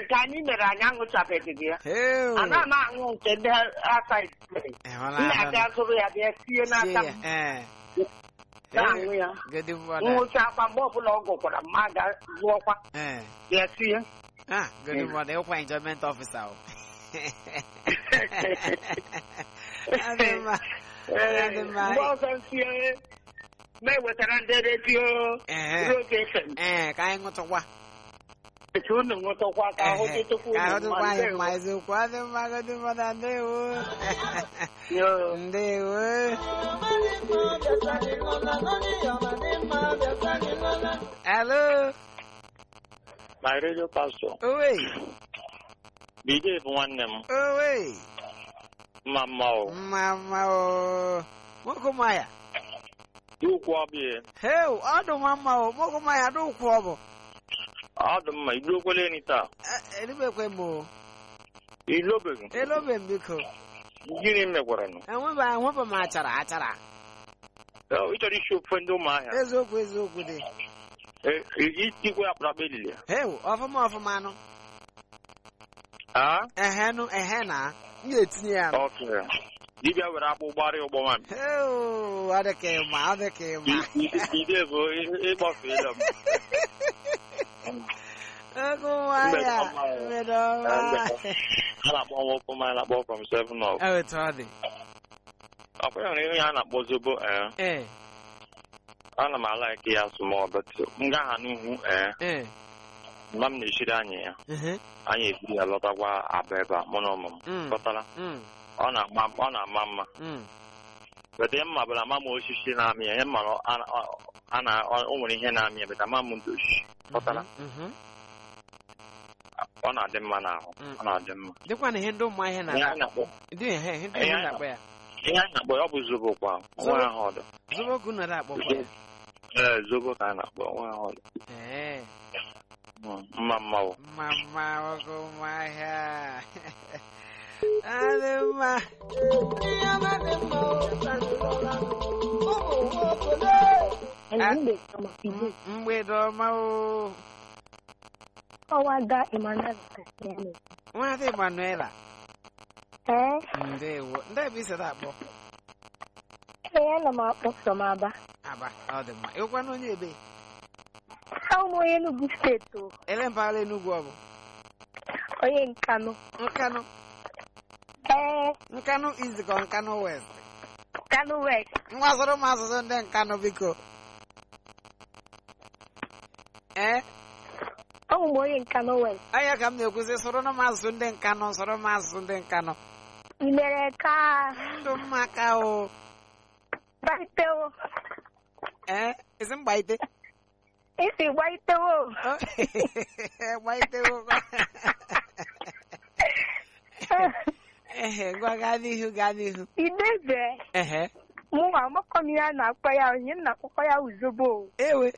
nke anyị mere anyị aṅụchabeghị gị ya Heu. ana m aṅụ nke ndị aka ikpere Ịhụla m ahụ na-aga zụrụ ya bịa tinye n'aka m Ee. na-aṅụ ya Godi mmadụ. nwụcha akwa mgbe ọbụla ọ gụkwara m ma ga zụọkwa Ee. bịa tinye Ah, godi mmadụ ịkwa enjoyment officer o. Adị mma. Ee, Adị mma. mgbe ọzọ ntinye ma ewetara ndị redio Ehe. Roge FM Ee, ka anyị ṅụtụkwa. etu unu nwụtakwa ka ahụ Ehe. dịtụkwa Ka ahụ unu dịkwa mma anyị ndewo. mma eziokwu. Adị mma godi mmadụ ndewo. Yo. Ndewo. Hello. My radio pastor, Owe. Bide bụ nwanne m, Owe. mma mma o. Mma mma o. Nwoke ụmụ ya. Dị ukwu ọbịa, Heu, ọ dị mma mma o. Nwoke ụmụ ya dị ụkwụ ọ bụ. ọ dị mma, iduokwele enyi taa. Eh, Eribekwe m o. Ilobeghị, Elobe m biko. gịnị megwara nụ? Enweba enweba m achara achara. Ị chọrọ isi ofufe ndị ụmụahịa, Eziokwu eziokwu dị. E- e- itikwe akpụrụakpụ elili. Heu, ọfụma ọfụma anụ. Ah, Ehe nụ, ehe na. M ga-etinye ya. nụ. ok. Dibịa were akpụ gbara ụgbọ nwanyị. Heu, ọ dị ka ịma, ọ dị ka ịma. Bide bụ ịgbafeela m. Oge ụwa Mgbede ya. ọma o. Mgbede Ah, ọma. mgbede. A na-akpọ nwoke mmanya na-akpọ from seven up. Ewetu ọ dị. Ọkwa ya nwere ihe a na-akpọ zobo ee. Ee, Ana m ala eke ya small but m gaa ha n'ihu ee. ee. Mgbe m na-eshiri anyị ya. mhm, anyị eburu ya lọtakwa aba ebe a mụ na ụmụ m Mm. kọtara mm, ọ na-ama ọ na-ama mma mm. bete mma bụla ama m osisi na-amị ya ihe mma na ọ- a- ọ- a na ọ o nwere ihe na-amị ya bete ama m ndoshi kọtara mhm. ọ na-adị mma n'ahụ Mm. ọ na-adị mma Dịkwa na ihe ndị ụmụ ahịa ihe anyị na-akpọ. na-akpọ Dị ihe ihe ndị Ihe ụmụ anyị na-akpọ ya. ihe anyị na-akpọ ya ọ bụ zobo kwa nwa ahụ ọdụ Zobo ogu nọrọ akpọkwa ya. ee zobo ka a na-akpọ nwa ahụ ọdụ Ee, Mm, mma mma o mma mma oge ụmụ ahịa. Adị mma. M- Mgbede ọma o. Ọwada Emmanuel Kasiano. Nwaadị Emanuela. Ee, Ndewo. Ndị ebe isi akpọ. ee, ana m akpọ from Aba. Aba, ọ dị mma. Ịkwa na onye ebe? Ahụ m onye Enugu steeti o, Ele mpaghara Enugwu ọ bụ? onye Nkanu. Nkanụ. Ee, Nkanụ izikọ Nkanụ West. Nkanu West. Ngwa soro m asụsụ ndị Nkanụ biko. Ee, Ahụ m onye Nkanu West. anya ka m na-ekwuzi soro m asụsụ ndị Nkanụ, soro m asụsụ ndị Nkanụ. I mere ka Ndụ mma ka o. gbaitewo. Ee, isi m gbaite. Isi gbaitewo. O, gbaitewo. Ehe, ngwa gaa n'ihu gaa n'ihu. Idebe. Ehe, Mụ nwa amakọ m ihe a na-akpọ ya, onye m na-akpọkọ ya uzobo. ewe.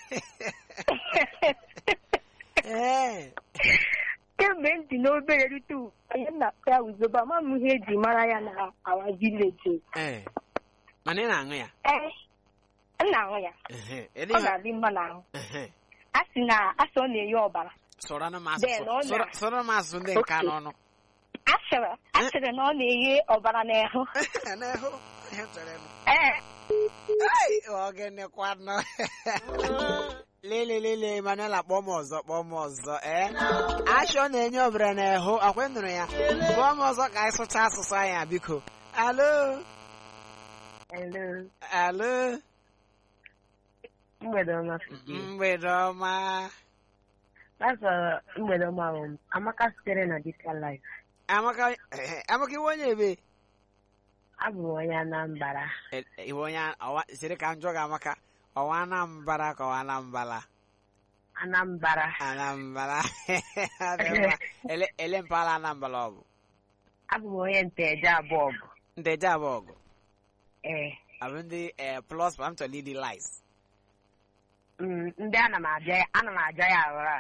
Ee, Kemgbe m dị n'obere rute ugbu a, onye m na-akpọ ya uzobo, ama m ihe eji mara ya na awa vileji. ee. Mana ị na-aṅụ ya? Ee, m na-ahụ ya. Ehe, Ọ ele na-adị mma n'ahụ. Ehe. A sị na asị ọ na-enye ọbara. Sọrọ m Then ọ asụsụ. na- sọrọ- Sọrọ m asụsụ ndị nka n'ọnụ. Asịrị asịrị na ọ na-enye ọbara n'ahụ. N'ahụ, ihe m chọrọ ịnụ. Ee, Ai, ogene kwanụ. Lele lele Emmanuel akpọ m ọzọ kpọọ m ọzọ ee ashọ na-enye ọbara n'ahụ akwa nụrụ ya kpọọ m ọzọ ka anyị sụcha asụsụ anyị biko alo hello. alo Mgbede ọma. mgbede ọma That's mgbede ọma um, Amaka sitere na Dika Life. amaka eh, amaka iwe onye ebe Abụ m onye Anambra. Eh, iwe onye ọwa siri ka njọ gị amaka ọwa anambara ka ọwa anambala Anambra. anambala Ọ dị mma. ele ele mpaghara anambala ọ bụ Abụ m onye nteje abụọ bụ. ndeje abụọ ọgụ Ee. abụ ndị eh, plus ma m chọrọ ịdị lies Mm, ndị ana m abịa ana m aja ya aghara.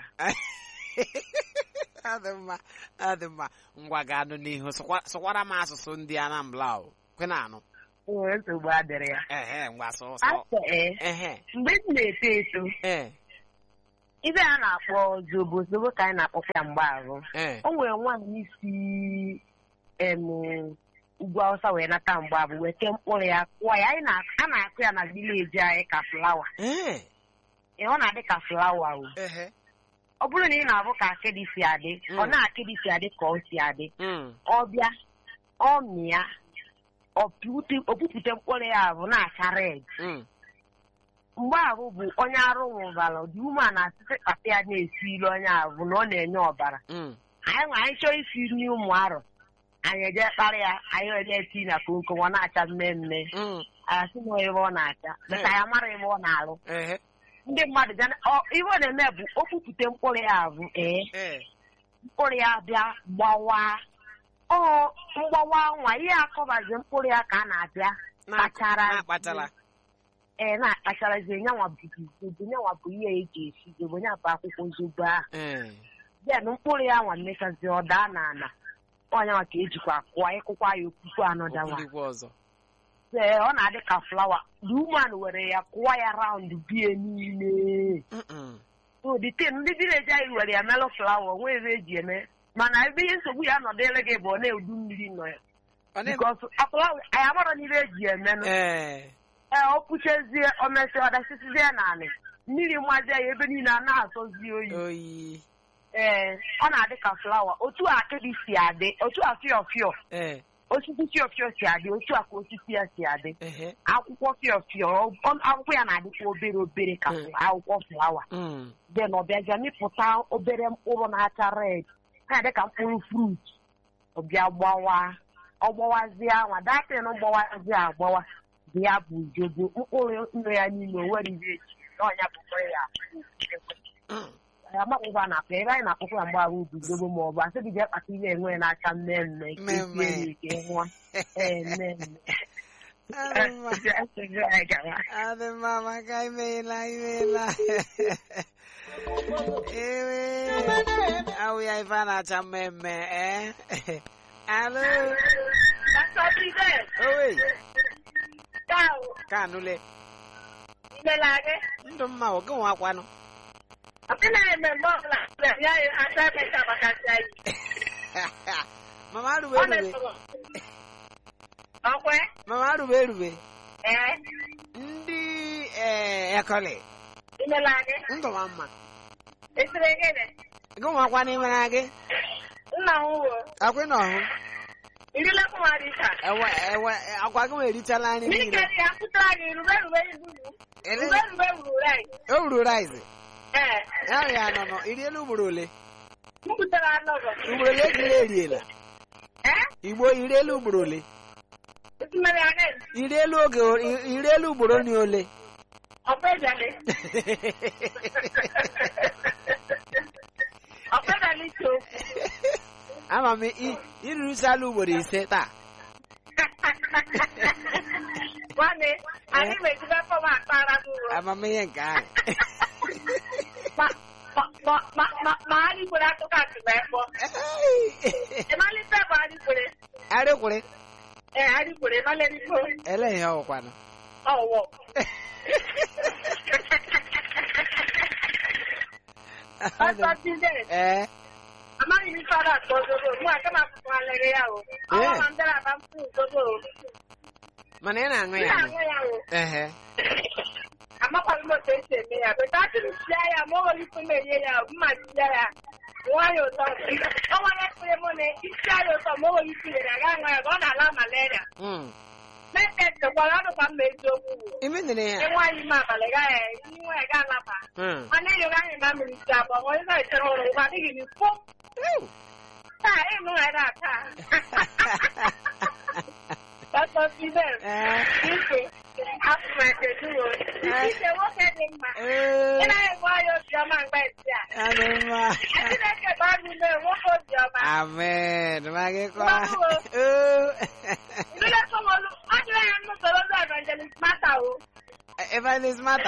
ọ dị mma ọ dị mma ngwa ga-anụ n'ihu sụkwa- sụkwara m asụsụ ndị anambra o kwe na anụ O nwere nsogbu adịrị ya. ehe ngwa sụ sụ Afọ ee. ehe Mgbe m na-eto eto, ee ibe a na-akpọ zobo zobo ka anyị na-akpọkwa ya mgbe ahụ ee o nwere nwaanyị si em ugwu awụsa wee nata mgbe abụ weta mkpụrụ ya kụọ ya anyị na- a na-akụ ya na vileji anyị ka flawa ee Ee, ọ na-adị ka flawa o ehe ọ bụrụ na ị na-abụ ka akịdị si adị ọ Mm. na-akịdị si adị ka ọ si adị Mm. ọ bịa ọ mịa ọ pụte- o pupụta mkpụrụ ya bụ na-acha red Mm. mgbe ahụ bụ onye arụ nwụbara dị ume na asịsị kpata ya na-esi ilu onye ahụ bụ na ọ na-enye ọbara Mm. anyị nwe anyị chọọ isi nri ụmụ arụ anyị eje kparị ya anyị eje eti na komkom ọ na-acha mmemme Mm. anyị asị na ebe ọ na-acha beta ya mara ebe ọ na-arụ ehe ndị mmadụ bịa na- ọ- ihe ọ na-eme bụ o kwupụta mkpụrụ ya bụ ee ee mkpụrụ ya bịa gbawa ọ mgbawa nwa ihe akọbazi mkpụrụ ya ka a na-abịa kpachara na-akpatala ee na-akpacharazi nyanwa bụ zobo nyanwa bụ ihe eji esi zobo nya bụ akwụkwọ zobo ahụ ee then mkpụrụ ya nwa mmechazi ọ daa n'ala ọnyanwa ka ejikwa kụọ ịkụkwa ya okwukwu anọdawa okwulikwa ọzọ ee ọ na-adị ka flawa the woman were ya kụọ ya raund bie niile Mm-mm. so the thing ndị vileji anyị were ya melụ flawa onwe ebe eji eme mana ebe ihe nsogbu ya nọdịrị gị bụ ọ na-edu mmiri nọ ya Ọ na- bikos flawa anyị amarọ n'ihe eji emenụ ee ee ọ pụchezie o mesịa ọ dasịsịzie naanị mmiri mmazi ya ebe niile a na-asọzi oyi oyi ee ọ na-adị ka flawa otu a akịdị si adị otu a fịọ fịọ ee osisi fịọ fịọ si adị otu a ka osisi ya si adị ehe akwụkwọ fịọ fịọ ọ- akwụkwọ ya na-adịkwa obere obere ka Mm. akwụkwọ flawa Mm. then ọ bịaja mịpụta obere mkpụrụ na-acha red na-adị ka mkpụrụ frut ọ bịa gbawa ọ gbawazie anwa datin gbawazie agbawa dị ya bụ jogo mkpụrụ ndụ ya niile o nwere ihe eji n'ọnya bụ mkpụrụ ya Mm. amakpụkwa na akpa ebe anyị na-akpụkwa ya mgbe ahụ bụ zobo ma ọ bụ asị gị jee kpata ihe enwe na-acha mmemme ka esie Mmemme. ya ike nwa ee mmemme Adị mma. Asịrị anyị gawa. Adị mma maka imeela imeela ewe awụ ya ife a na-acha mmemme ee alo owe ka anụle ndụ mma oge nwakwanụ mama arube erube mama arube erube ndị ee ekọlị ndụ ma mma gị nwakwanụ imere gị akwị na ọhụ ewe ewe akwa gị nwe eritala nri niile ele o ruru rice ya ya nọ nọ iriela ugboro ole ugboro ole ka ire eriela igbo iriela ugboro ole iriela oge o- iriela ugboro ni ole ama m i- irurusala ugboro ise taa Nwanne, anyị mejide fọm akpara m uro. amamihe nke ahụ Ma ma ma ma ma anyị kwere akụkọ atụma ekpọ. Ịmalite bụ anyị kwere. arịkwụrị Ee, anyị kwere ịmalite ele ihe ọwụkwanụ ọwụwọ. Pastọ Tizet, ee amaghị m ife ọ na-akpọ zobo. Mụ aka m akwụkwọ alere ya o. Ọnwa ma m bịara aba m fụ zobo o. mana ị na-aṅụ M ya aṅụ na-aṅụ ya o. ehe amakwaghị m otu esi eme ya beta atụrụ sia ya ma ọ nwere ike m enye ya mma sia ya nwa ya ụtọ ọ nwere ekpere mụ na isi ya ụtọ ma o nwere ike nyere ya gaa ṅụọ ya ka ọ na-ala malaria Mm. metet gwara ọnụ ka mma eziokwu ime nere ya ịnwa anyị ime abalị gaa ya nwa ya gaa alaba Mm. mana enyoghị anyị na mmiri si abụọ ma onye na-echere ụlọ ụgwọ adịghị n'ifo Ew. taa ịnụ ya na-ata Pastọ Fidel, ee ike afụmake duo ike nwoke dị mma ee ị naghị enwe anyị obiọma mgbe esi a adị mma Chineke bụ anyị ume nwoke obiọma. amen ma gị kwa Mmanụ o. oo Ndị ekọmọlụ, ọ dịrị ya nnụ soro ndị evangelist Mata o. evangelist mata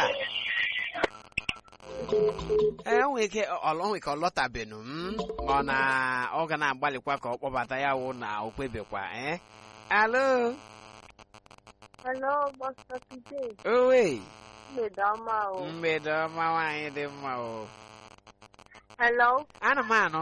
ee o nwere ike ọ nwere ike ọ lọtabenụ m ma ọ na ọ ga na-agbalịkwa ka ọ kpọbata ya wụ na o kpebekwa ee alo Hello, Pastor Pide. owe Mgbede ọma o. mgbede ọma nwaanyị dị mma o Hello? ana m anụ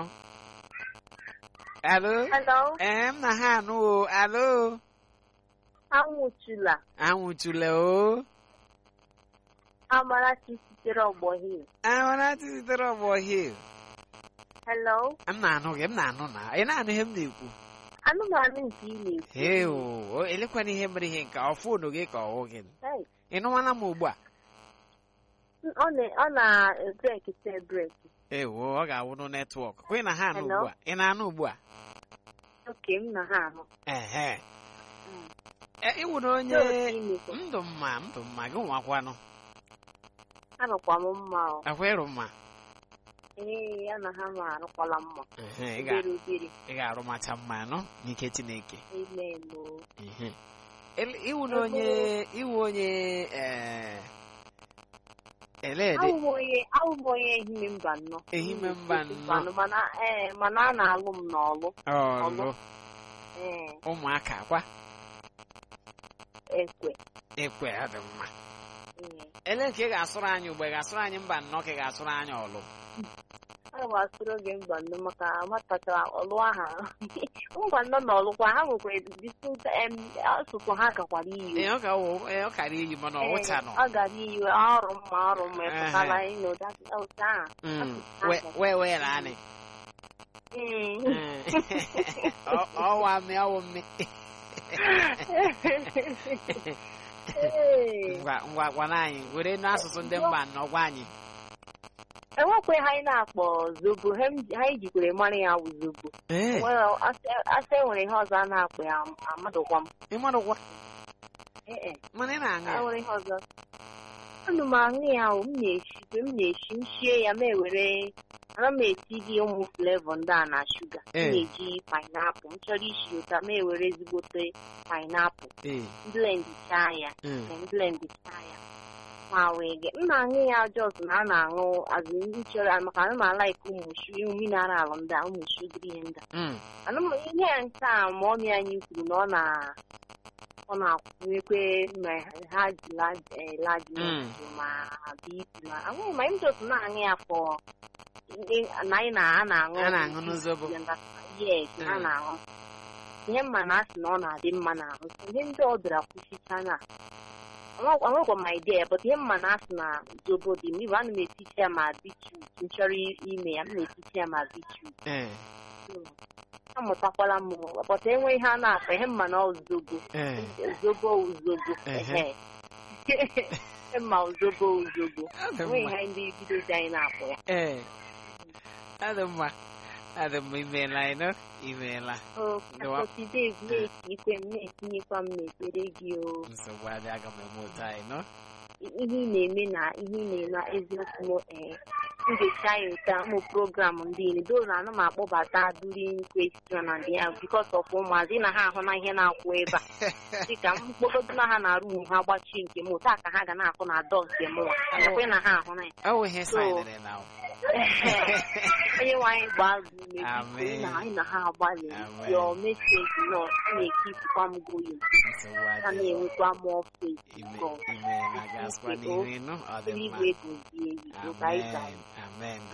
alo Hello? ee m na ha anụ o alo Anwụchula. anwụchule o Amarachi sitere ọgbọ Hill. amarachi sitere ọgbọ hil Hello? m na-anụ gị m na-anụ na ị na-anụ ihe m na-ekwu Anụmanụ nke ị na-ekwu. hee o elekwana ihe mere ihe nke ọ fonu gị ka ọwụ gị Hey, ị nụwala m ugbu a Ọ na- ọ na-ebreki te breki. ewo ọ ga-awụnụ netwọk kwa ị na ha anụ Hello? ugbu a ị na-anụ ugbu a Oke m na ha ahụ. ehe Mm. E, ịwụ na onye Otu ị na-ekwu. ndụ mma ndụ mma gị nwakwanụ Anọkwa m mma o. akwa ịrụ mma Ee, ya na ha ma arụkwala mma. Ehe, ị ga- Obere obere. ị ga-arụmacha mma nọ n'ike chineke Amen o. Ehe. Ele- ịwụ na onye ịwụ onye ee elede Awụ m onye awụ m onye ehime mba nnọọ. Ehime mba nnọọ. Mana ee mana a na-alụ m n'ọlụ. ọlụ Ee, ụmụaka kwa ekwe. ekwe ọ dị mma Ee. ele ka ị ga-asụrụ anyị ugbo ị ga-asụrụ anyị mba nnọọ ka ị ga-asụrụ anyị ọlụ Ana m asụrụ oge mba nnọọ maka amatachara ọlụ aha. Mba nnọọ na ọlụkwa ha nwekwara distinct em asụsụ ha gakwara iyi. ee ọ ka wụ- ee, ọ kara iyi mana ọ wụcha nọ Ọ gara iyi ọrụ mma ọrụ mma ịpụtala ịnụ otu ahụ. Mm, we- wee wee naanị Mm. Mm. Ọ- ọwa mme ọwụ mme Ee. ngwa ngwa gwana anyị were n'asụsụ ndị mba nnọọ gwa anyị enwekwe ha anyị na-akpọ zobo ha m- ha anyị jikwere mara ya wụ zobo ee Well, asị- asị enwere ihe ọzọ a na-akpọ ya amadụkwa m ịmarụkwa Ee, e, mana ị na-aṅụ ha ya nwere ihe ọzọ anụ m aṅụ ya o m na-eshi mgbe m na-eshi m shie ya ma ewere ana m eti gị ụmụ flevo ndị a na shuga m Ee. na-eji painapụl m chọrọ ishi ụta ma ewere ezigbote painapụl ee blendchaa ya mm. blendchaa ya ma wee ge m na-aṅụ ya jos na a na-aṅụ azụ ndị chọrọ maka ana m alaiki ụmụ shu ụmụ mineral ndị a ụmụ shugiri ihe ndị a Mm. anụmanụ ihe ya nke a ma ọmị anyị kwuru na ọ na ọ na-akwụnyekwe ma ha ji laji Mm. ma bip ma anwụghị ma m just na-aṅụ ya fọ na anyị na a na-aṅụ A na-aṅụ n'zobo. yes Mm. a na-aṅụ ihe mma na asị na ọ na-adị mma n'ahụ ihe ndị ọ bịara kwụsịcha na anwekwa m idea but ihe mma na asị na zobo dị m ibe ana m etichi ya ma bitrut m chọrọ ime ya m na-etichi ya ma bitrut ee amụtakwala m pọta enwe ihe a na-akpa ihe mma na zobo ee zobo uzobo Ehe. ehe mma uzobo uzobo Ọ dị enweghị mma ihe ndị bidozi anyị na-akpọ ya ee ọ dị mma ọ dị mma imeela anyị nọ imeela Ndewa. akọtide na-eti ikwe m na-etinyekwa m n'ekpere gị o nsogbu adị aga m eme otu anyị nọ ihe ị na-eme na ihe ị na-eme eziokwu m ee m ga-echa ya ụta ụmụ program ndị niile doo na ana m akpọbata during question and ya because of ụmụazị na ha ahụ na ihe na-akwụ ebe a dịka mkpọgodu na ha na-arụ unu ha gbachi nke m ụta ka ha ga na-akụ na dọ nke m nakwe na ha ahụ na ya ọ bụ ihe So- saịnịrị na onye nwe anyị gbaa gị ume biko Amen. na anyị na ha agbalị Amen. your message nọ na-ekipụkwa m going nsogbu ha adị na-enwekwa more faith ime God. ime na gasịkwa n'ihu ịnụ ọ dị mma eluigwe gozie gị ka anyị ga amen amen